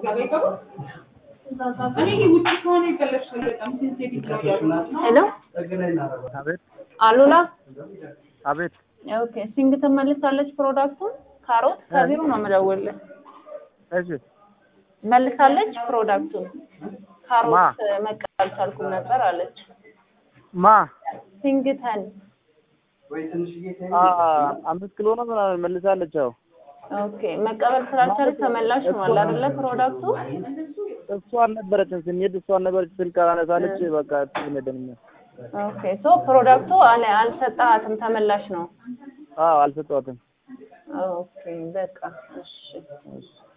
ሄሎ አቤት አሉላ አቤት ኦኬ ሲንግ ትመልሳለች ፕሮዳክቱን ካሮት ከቢሮ ነው የምደውልልህ እሺ መልሳለች ፕሮዳክቱን ካሮት ማ? መቀበል አልቻልኩም ነበር አለች ማ ሲንግተን አ አምስት ኪሎ ነው ምናምን መልሳለች። አዎ ኦኬ መቀበል ስላልቻለች ተመላሽ ሆኗል አይደለ ፕሮዳክቱ እሷ አልነበረችም ስንሄድ እሷ አልነበረች ስልክ አላነሳለች። በቃ ትነደኝ ኦኬ ሶ ፕሮዳክቱ አለ አልሰጣትም ተመላሽ ነው አዎ አልሰጠኋትም። ኦኬ በቃ እሺ እሺ